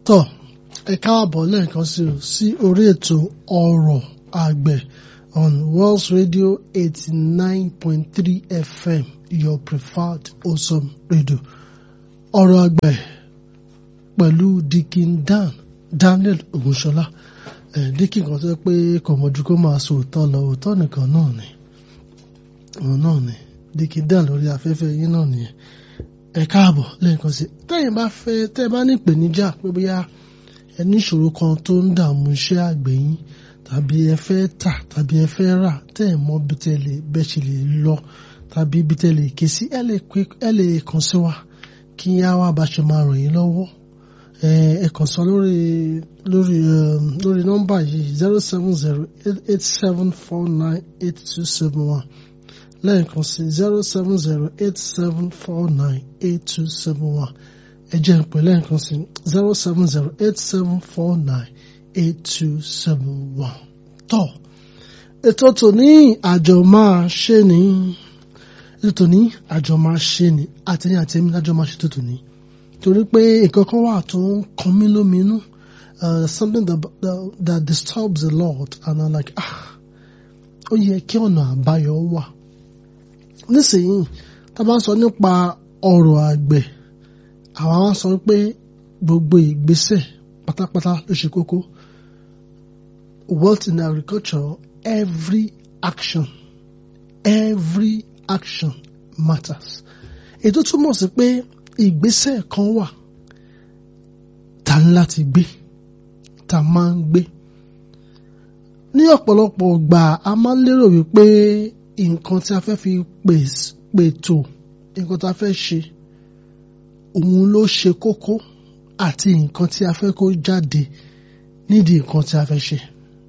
tọ́ ẹ káàbọ̀ lẹ́ẹ̀kan sí o sí orí ètò ọ̀rọ̀ àgbẹ̀ on Wells Radio eighty nine point three FM your preferred awesome radio ọ̀rọ̀ àgbẹ̀ pẹ̀lú Dikin Dan Daniel Ogunṣọlá ẹ̀ Dikin kan tó yẹ pé kò mọ̀jú kó máa sọ òótọ́ lọ òótọ́ nìkan náà ni òun náà ni Dikin Dan lórí afẹ́fẹ́ yín náà nìyẹn ẹ káàbọ̀ lẹ́ẹ̀kan sí tẹ́yìn bá fẹ́ tẹ́ ẹ bá ní ìpèníjà pé bóyá ẹ ní ìṣòro kan tó ń dààmú iṣẹ́ àgbẹ̀ yín tàbí ẹ fẹ́ tà tàbí ẹ fẹ́ rà tẹ́ ẹ mọ bí tẹ́ lè bẹ́ ṣe lè lọ tàbí bí tẹ́ lè ké sí ẹ lè pé ẹ lè kàn sí wa kí á wá bá ṣe máa ràn yín lọ́wọ́ ẹ ẹ kàn sọ lórí lórí lórí nọ́mbà yìí zero seven zero eight seven four nine eight two seven one lẹ́ẹ̀kan sí zero seven zero eight seven four nine eight two seven one ẹ jẹ́ n pè lẹ́ẹ̀kan sí zero seven zero eight seven four nine eight two seven one. tọ́ ètò tòní àjọ máa ṣe ní ètò tòní àjọ máa ṣe ní àtẹ̀ní àtẹ̀mí lájọ máa ṣe tó tòní torí pé nǹkan kan wà tó ń kan mí lóminú something that, that, that disturbs a lot and I'm like ah ó yẹ kí ọ̀nà àbáyọ wà nísìnyí tá a bá sọ nípa ọ̀rọ̀ àgbẹ̀ àwa wá sọ pé gbogbo ìgbésẹ̀ pátápátá ló ṣe kókó wealth in agriculture every action every action matters ètò túmọ̀ sí pé ìgbésẹ̀ kan wà tá ń láti gbé tá máa ń gbé ní ọ̀pọ̀lọpọ̀ ìgbà a máa ń lérò wípé nǹkan tí a fẹ́ fi pètò nǹkan tí a fẹ́ ṣe òun ló ṣe kókó àti nǹkan tí a fẹ́ kó jáde nídìí nǹkan tí a fẹ́ ṣe.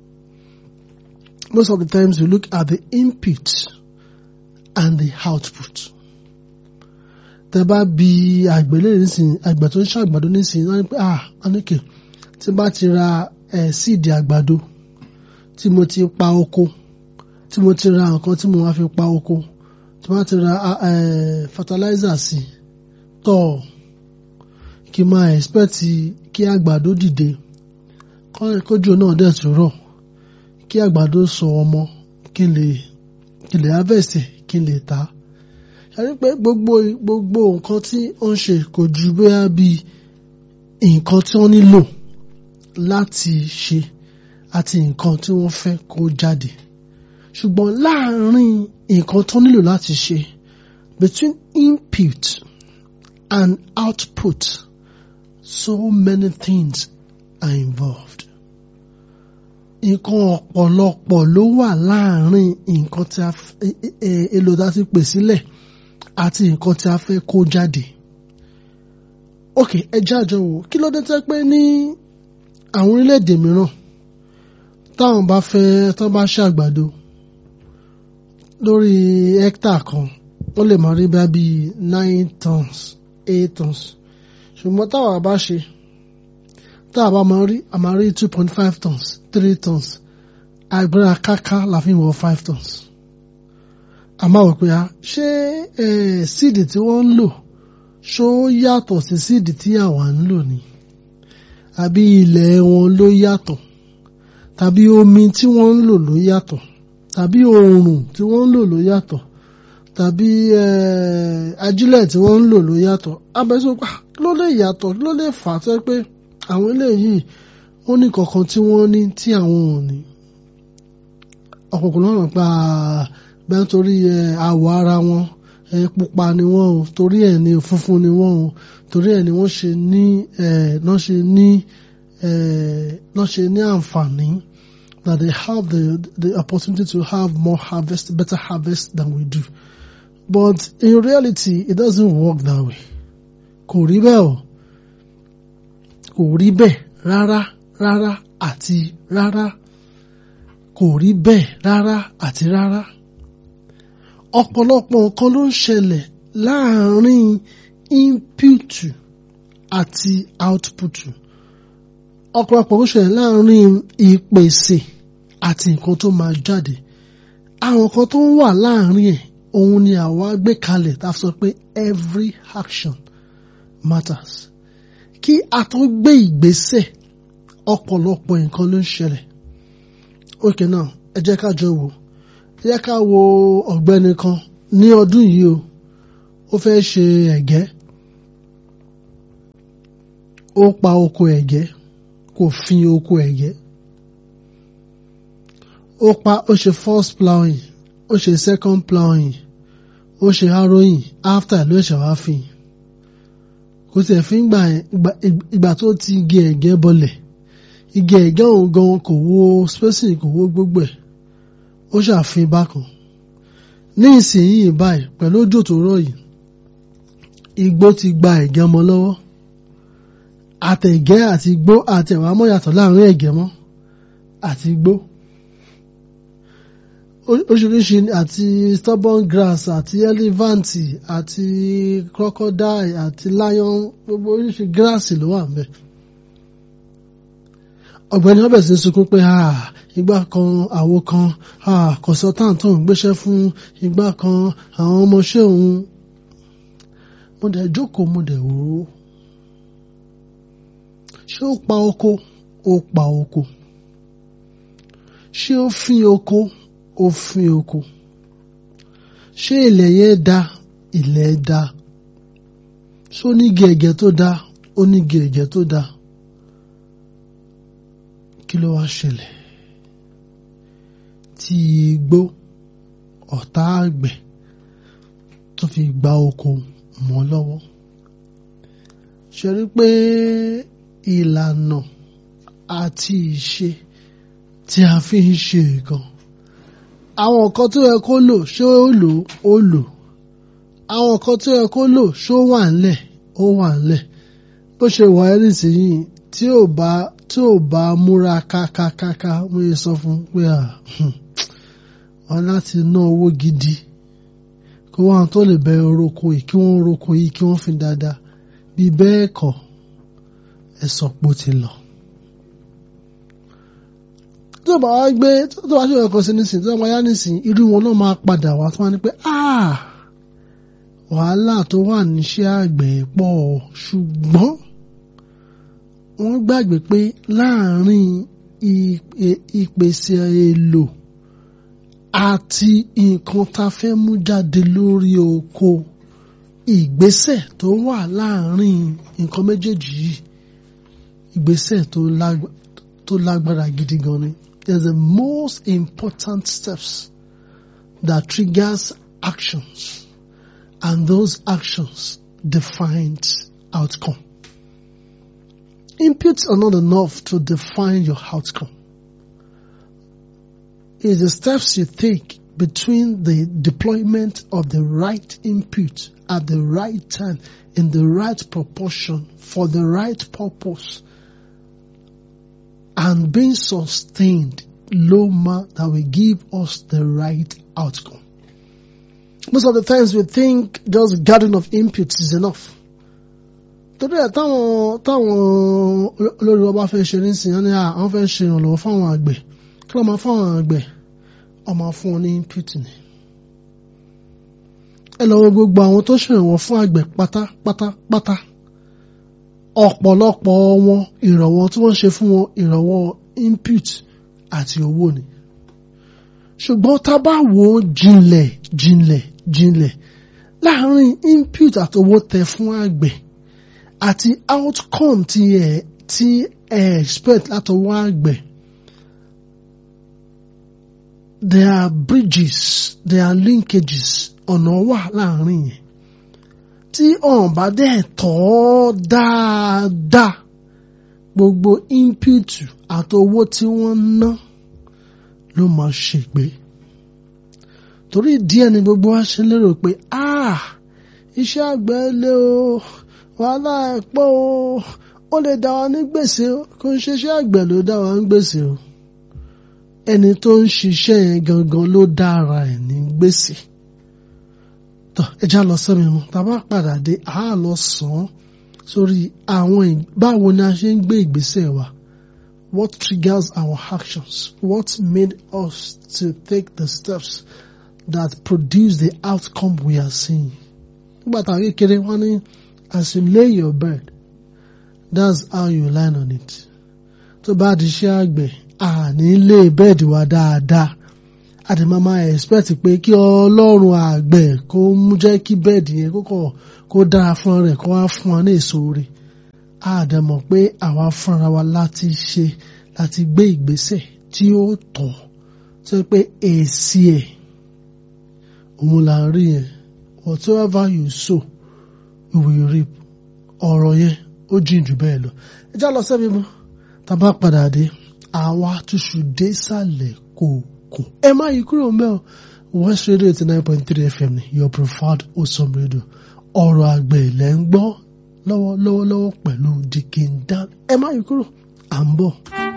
Most of the times we look at the input and the output. Tẹ bá bi àgbẹ̀lẹ̀ nísìnyí àgbẹ̀ tó ń ṣàgbàdo nísìnyí wọ́n ní pé ah anike tí bá ti ra ẹ̀ síìdì àgbàdo tí mo ti pa oko tí mo ti ra nǹkan tí mo wá fi pa oko tí mo ti ra fertilizer sí tọ́ kí n máa expect kí àgbàdo dìde kójú náà dẹ̀ tún rọ̀ kí àgbàdo sọ ọmọ kí n lè kí n lè harvest kí n lè tà á yàrá pé gbogbo gbogbo nǹkan tí ó ń ṣe kò ju bóyá bí nǹkan tí wọ́n nílò láti ṣe àti nǹkan tí wọ́n fẹ́ kó jáde ṣùgbọ́n láàárín nǹkan tó nílò láti ṣe between input and output so many things are involved. nǹkan ọ̀pọ̀lọpọ̀ ló wà láàárín nǹkan tí a èlò tá a ti pè sílẹ̀ àti nǹkan tí a fẹ́ kó jáde. ok ẹ jájọ wò kí ló dé tẹ́ pé ní àwọn orílẹ̀-èdè mìíràn táwọn bá fẹ́ tán bá ṣàgbàdo lórí hectare kan ó lè máa rí bá bíi nine tons eight tons ṣùgbọ́n táwa bá ṣe táwa bá máa rí a máa rí two point five tons three tons agbára káká la fi ń wọ five tons a máa wò pé a ṣé síìdì tí wọ́n ń lò ṣó yàtọ̀ sí síìdì tí àwa ń lò ni àbí ilẹ̀ wọn ló yàtọ̀ tàbí omi tí wọ́n ń lò ló yàtọ̀ tàbí oòrùn tí wọ́n ń lò ló yàtọ̀ tàbí ajílẹ̀ tí wọ́n ń lò ló yàtọ̀ abẹ́sọ́pá ló lè yàtọ̀ ló lè fà á tẹ́ pé àwọn eléyìí ó ní kankan tí wọ́n ní tí àwọn ò ní ọ̀pọ̀pọ̀ náà pa bẹ́ẹ̀ torí àwọ̀ ara wọn pupa ni wọ́n o torí ẹ̀ ní funfun ni wọ́n o torí ẹ̀ ni wọ́n ṣe ní náà ṣe ní náà ṣe ní àǹfààní that they have the the opportunity to have more harvest better harvest than we do. But in reality, it doesn't work that way. Kò rí bẹ́ẹ̀ o. Kò rí bẹ́ẹ̀ rárá rárá àti rárá. Kò rí bẹ́ẹ̀ rárá àti rárá. Ọ̀pọ̀lọpọ̀ nǹkan ló ń ṣẹlẹ̀ láàárín input àti output. Ọ̀pọ̀lọpọ̀ ló ń ṣẹlẹ̀ láàárín ìpèsè àti nǹkan tó máa jáde. Àwọn nǹkan tó ń wà láàárín ẹ̀ òun ni àwa gbé kalẹ̀ tá a sọ pé every action matters. kí a tó gbé ìgbésẹ̀ ọ̀pọ̀lọpọ̀ nǹkan ló ń ṣẹlẹ̀ òkè náà ẹ jẹ́ ká jọ wò ẹ jẹ́ ká wo ọ̀gbẹ́ni kan ní ọdún yìí o ó fẹ́ ṣe ẹ̀gẹ́ ó pa oko ẹ̀gẹ́ kò fin oko ẹ̀gẹ́ ó pa ó ṣe first plowing ó ṣe second plowing ó ṣe harrowing after ló ṣe wá fin kò tiẹ̀ fi ń gbà ìgbà tó ti igi ẹ̀gẹ́ bọlẹ̀ igi ẹ̀gẹ́ òun gan kò wo spacing kò wo gbogbo ẹ̀ ó ṣàfin bákan ní ìsinyìí báyìí pẹ̀lú òjò tó rọ̀ yìí igbó ti gba ẹ̀gẹ́ mọ́ lọ́wọ́ àtẹ̀gẹ́ àti igbó àti ẹ̀wà mọ́ yàtọ̀ láàrin ẹ̀gẹ́ mọ́ àti igbó oríṣiríṣi àti stubborn grass àti elephant àti crocodile àti lion gbogbo oríṣi grass ló wà ń bẹ̀ ọ̀gbẹ́ni ọbẹ̀ sí sunkún pé ìgbà kan àwo kan consultant tó ń gbéṣẹ́ fún ìgbà kan àwọn ọmọọṣẹ́ òun mo dẹ̀ jókòó mo dẹ̀ wò ó ṣé ó pa oko ó pa oko ṣé ó fín oko ó fín oko ṣé ilẹ̀ yẹn da ilẹ̀ da ṣé ó ní gẹ̀gẹ̀ tó da ó ní gẹ̀gẹ̀ tó da kí ló wá ṣẹlẹ̀ tí igbó ọ̀tá àgbẹ̀ tó fi gba oko mọ́ lọ́wọ́ ṣe rí pé ìlànà àti ìṣe tí a fi ń ṣe nǹkan àwọn nǹkan tó yẹ kó lò ṣé ó lò ó lò àwọn nǹkan tó yẹ kó lò ṣó wà ńlẹ̀ ó wà ńlẹ̀ bó ṣe wà ẹ́ nísìnyí tí ò bá tí ò bá múra kákákáká wọ́n yẹ sọ fún pé à wọ́n láti ná owó gidi kó wọ́n tó lè bẹ oroko yìí kí wọ́n oroko yìí kí wọ́n fi dáadáa bí bẹ́ẹ̀ kọ́ ẹ sọ pé ó ti lọ. tó bá wá gbé tó bá ṣe ọkọ̀ sí nísìnyí tó bá yá nísìnyí irú wọn náà máa padà wá tó wá ní pé wàhálà tó wà níṣẹ́ àgbẹ̀ pọ̀ ṣùgbọ́n wọ́n gbàgbé pé láàárín ìpèsè èlò àti nǹkan tá a fẹ́ mú jáde lórí oko ìgbésẹ̀ tó wà láàárín nǹkan méjèèjì yìí ìgbésẹ̀ tó lágbára gidi gan ni there's the most important steps that triggers actions and those actions define outcome. Inputs are not enough to define your outcome. It's the steps you take between the deployment of the right input at the right time in the right proportion for the right purpose and being sustained loma that will give us the right outcome. Most of the times we think just gathering of inputs is enough. torí ẹ táwọn táwọn olórí wa bá fẹ́ ṣe nísìnyí wọn ni àwọn fẹ́ ṣe ìrànlọ́wọ́ fáwọn àgbẹ̀ kí wọ́n máa fáwọn àgbẹ̀ wọ́n máa fún wọn ní input ni. ẹ lọ wo gbogbo àwọn tó ṣèrànwọ́ fún àgbẹ̀ pátápátápátá ọ̀pọ̀lọpọ̀ wọn ìrànwọ́ tí wọ́n ṣe fún wọn ìrànwọ́ input àti owó ni. ṣùgbọ́n tá a bá wò ó jinlẹ̀ jinlẹ̀ jinlẹ̀ láàárín input àti owó tẹ fún àgbẹ̀ àti outcome tí ẹ tí ẹ expect látọwọ́ àgbẹ̀ there are bridges there are linkages ọ̀nà wà láàrin yẹn tí ọ̀n bá dẹ̀ tọ́ dáadáa gbogbo input àti owó tí wọ́n ná ló máa ṣègbè torí díẹ̀ ni gbogbo wa ṣe lérò pé ah iṣẹ́ àgbẹ̀ lé o wàhálà ẹ̀ pọ̀ o ó lè dá wa ní gbèsè o kò ń ṣiṣẹ́ àgbẹ̀ ló dá wa ní gbèsè o ẹni tó ń ṣiṣẹ́ yẹn gangan ló dára ẹ̀ ní gbèsè tọ́ ẹja lọ sẹ́mi mu tàbá padà dé a lọ sàn án sórí àwọn báwo ni a ṣe ń gbé ìgbésẹ̀ wa what triggers our actions what made us to take the steps that produce the outcome we are seeing nígbà tá a kékeré wọn ní as you lay your bed that's how you line on it tó bá di iṣẹ́ àgbẹ̀ àní lé bẹ́ẹ̀dì wa dáadáa àti máa máa expect pé kí ọlọ́run àgbẹ̀ kó mú jẹ́ kí bẹ́ẹ̀dì yẹn kó kọ̀ kó dára fún rẹ̀ kó wá fún wa ní èso rẹ̀ àdẹ̀mọ̀ pé àwa fúnra wa láti ṣe láti gbé ìgbésẹ̀ tí ó tọ́ tó yẹ pé èsì ẹ̀ òun là ń rí yẹn whatever you sow you will reap ọ̀rọ̀ yẹn ó jìn jù bẹ́ẹ̀ lọ ẹ já lọ sẹ́mi mọ́ tá a bá padà dé àwa túṣu dé sàlẹ̀ kòkò ẹ má yí kúrò mẹ́ o West Radio eighty nine point three FM ni your preferred awesome radio ọ̀rọ̀ àgbẹ̀ ilẹ̀ ń gbọ́ lọ́wọ́lọ́wọ́ pẹ̀lú Dikin Dan ẹ má yí kúrò à ń bọ̀.